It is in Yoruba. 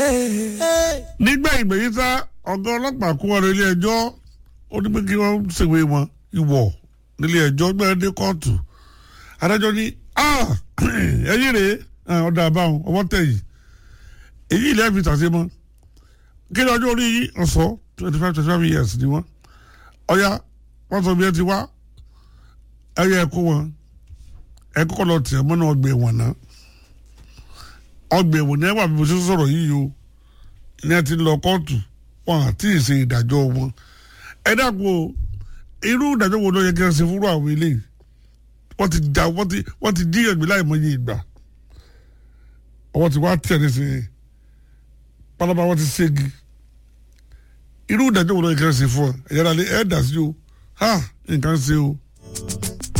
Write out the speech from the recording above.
nígbà ìgbẹ̀yìn sá ọ̀gá ọlọ́pàá kó wọn lọ ilé ẹjọ́ ó ní pé kí wọ́n ṣèwé wọn ìwọ̀ nílé ẹjọ́ gbẹ́rẹ́ dé kóòtù adájọ́ ní ẹ̀yìn rèé ọ̀dà àbáwọn ọwọ́ tẹ̀yìn èyí ilé ẹ̀fì tàṣe mọ́ kí ni ọjọ́ orí yìí ọ̀sọ́ twenty five twenty five years ni wọ́n ọ̀ya wọ́n sọ bí ẹ ti wá ẹ̀yẹ ẹ̀kọ́ wọn ẹ̀kọ́ lọ tẹ̀ mọ́nà ọgbà ẹ̀wọ̀n náà ọgbà ẹ̀wọ̀n ní ẹ̀wọ̀n àbíbọ̀ sísọ sọ̀rọ̀ yìí o ní ẹ ti lọ kóòtù wọn àti ìṣe ìdájọ́ wọn ẹ dàpọ̀ irú ìdájọ́ wo ló yẹ kí ẹ ṣe fúnra àwọn eléyìí wọ́n ti da wọ́n ti wọ́n ti díyàn gbé láì mọye ìgbà ọwọ́ ti wá tẹ̀ nísìnyí pálábá wọ́n ti ségi irú ìdájọ́ wo ló yẹ kí ẹ ṣe fún ọ ẹ̀yára lé ẹ̀ dà sí o ha nǹkan ṣe o.